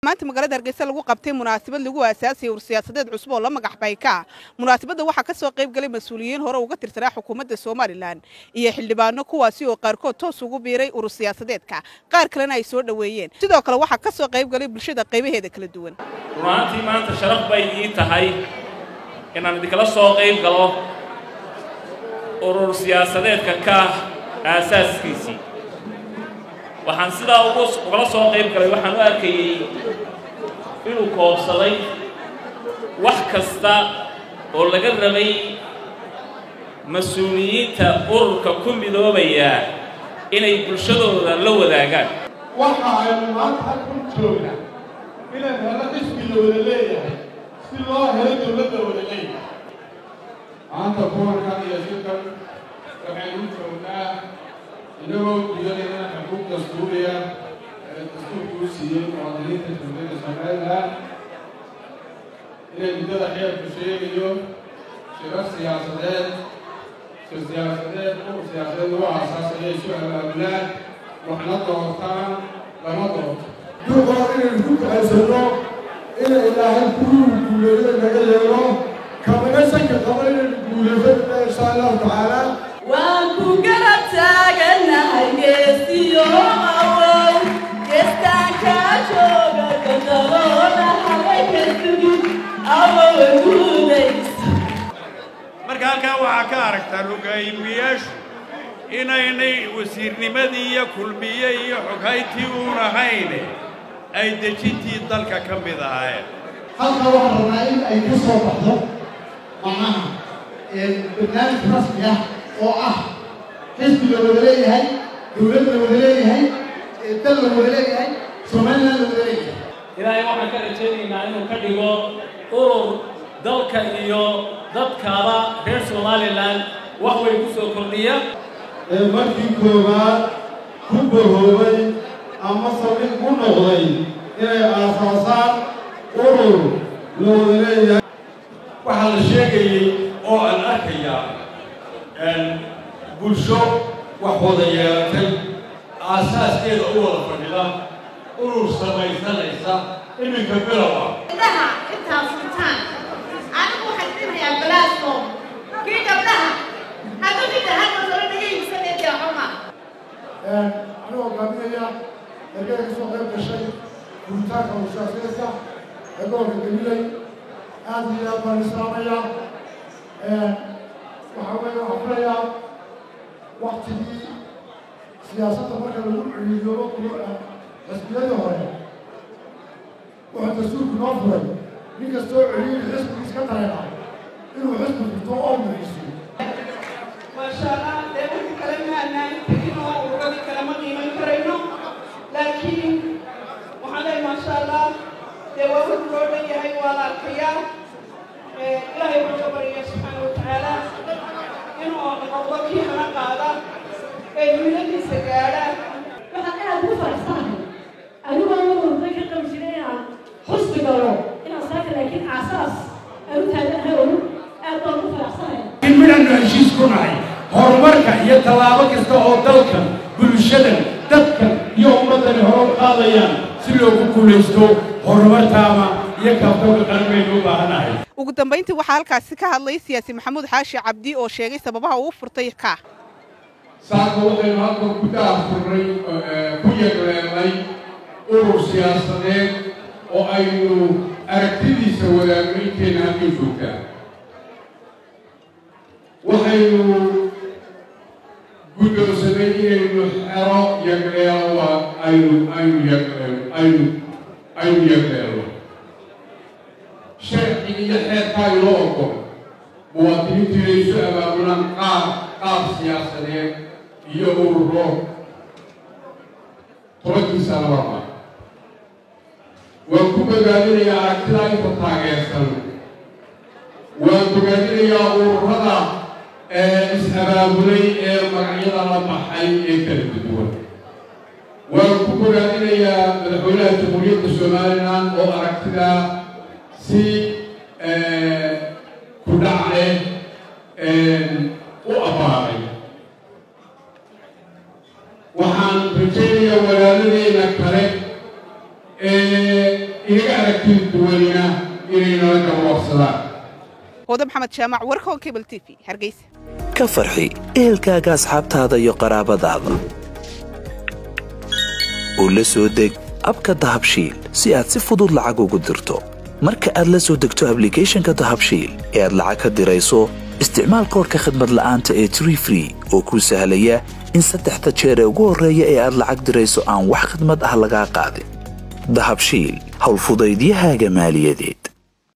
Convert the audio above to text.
maanta magaalada hargeysa lagu qabtay munaasabad lagu aasaasayay ur siyaasadeed cusub oo la magax bayka munaasabadda waxaa ka soo qayb galay mas-uuliyiin hore uga tirsanaa xukuumadda somalilan iyo xildhibaano kuwaasi oo qaarkood toos ugu biiray urur siyaasadeedka qaar kalena ay soo dhoweeyeen sidoo kale waxaa ka soo qayb galay bulshada qaybaheeda kala duwan runaantii maanta sharaf bay ii tahay inaan idinkala soo qayb galo urur siyaasadeedka ka aasaaskiisii waxaan sidaa ugala soo qayb galay waxaan u arkayey inuu koobsaday wax kasta oo laga rabay mas-uuliyiinta ururka ku midoobaya inay bulshadooda la wadaagaan waxa aynu maanta halkan joognaa inaan helo xisbi la wada leeyahay si loo helo dowladda wada leeyahay maanta kuwankan iyo shirkan waxaynu joognaa inagoo gudanayna xuquuq dastuuriya ee dastuurkuu siiyey muwaadiniinta dowladda somalilan inay muddada xeerku sheegayo shirar siyaasadeed shir siyaasadeed urur siyaasadeed lagu aasaasaya isu abaabulaan waxna doortaan lama doorto duqaa inaynu ku kaxaysanno inay ilaahay kuwii guuleeyada naga yeelo kamaga sanka qaba inaynu guulaysanna insha allahu tacaala waan ku garab taaganahay geesiyo awow geestaanka jooga gandaloona habay ka sugin awowa guudaysa marka halkaa waxaa ka aragtaa hogaamiyaashu inaynay wasiirnimadii iyo kulmiye iyo xoghayntii uun ahayne ay dejintii dalka ka mid ahaayeen halka waxaan rabnaa in ay ka soo baxdo macnaha barnaamij rasmi ah oo ah xisbi la wada leeyahay dowlad la wada leeyahay dal la wada leeyahay somalilan la wada leeyahay ilaahay waxaan ka rajaynaynaa inuu ka dhigo urur dalka iyo dadkaaba reer somalilan wax way ku soo kordhiya ee markii koowaad ku bahoobay ama saldhig ku noqday inay aasaasaan urur la wada leeyahay waxaa la sheegayey oo aan arkayaa bulsho wax wada yeelatay aasaaskeeda u wada fadhida urur samaysanaysa iminka bilow ah gabdhaha intaa furtaan anigu waxaan dhimayaa balaasoo kii gabdhaha hadduu ninka hadda soo naga iibsaneedia xuma anuu hogaaminaya ergada ka soo qayb gashay guritaanka ushaaseedka ee gobolka galiley aad iyo aad baan islaamaya waxaa weeye waxaan filayaa waktigii siyaasadda marka lagu ciriiriyoobo xisbiyadii hore wuxuu dastuurku noo furay nin kastoo ciriiri xisbigiis ka dareena inuu xisbi furto oo muxiisiyo maashaalla dee wixii kale maanaan tegin oo ururadii kale ma qiiman karayno laakiin waxaan leeyahay maasha allah dee waa wix loo dhan yahay waa la arkayaa ilaahay wuxuu ka barya subxaana watacaala inuu noqdo kii hana qaada ee himiladiisa gaadha waxaan aad ugu faraxsanahay anigoo ururka ka qabi jiray inaan xusbi galo inaan saaka laakiin aasaas aan u taaganahay oo aad baan ugu faraxsanahay in midhannu heshiis ku nahay horumarka iyo tallaabo kasta oo dalkan bulshadan dadkan iyo ummaddani hore u qaadayaan si loogu guulaysto horumartaama iyo kaabtooka qaran baynu u baahannahay ugu dambayntii waxaa halkaasi ka hadlay siyaasi maxamuud xaashi cabdi oo sheegay sababaha uu furtay ka saaka waxaynu halkan ku daafurnay ku yagleelnay urur siyaasadeed oo aynu aragtidiisa wadaagno inteena halkay joogtaa waxaynu guddoonsanay inaynu xero yagleelo aynu aynu yagleelo aynu aynu yagleelo sharciga iyo xeerkaa inoo ogol muwaadiniintu inay isu abaabulaan qaab qaab siyaasadeed iyo ururo tobankiisa lababa waan ku bogaadinayaa aragtidaa inta taageersan waan bogaadinayaa ururada is-abaabulay ee magacyada la baxay ee kala duwan waan ku bogaadinayaa madaxweynaha jamhuuriyadda somalilan oo aragtidaa si ku dhacle u abbaaray waxaan rajaynayaa walaaladeenna kale inaga aragti duwanina inay nala gaboobsadaan hooda maxamed jaamac warkoon cable t v hargeysa ka farxi ehelkaaga asxaabtaada iyo qaraabadaada oo la soo deg abka dahabshiil si aad si fudud lacag ugu dirto marka aad la soo degto ablicathonka dahabshiil ee aad lacag ka dirayso isticmaal koorka khadmad la'aanta ee tree free oo kuu sahlaya in saddexda jeer ee ugu horreeya ee aad lacag dirayso aan wax khidmad ah lagaa qaadin dahabshiil howlfudaydiyahaaga maaliyadeed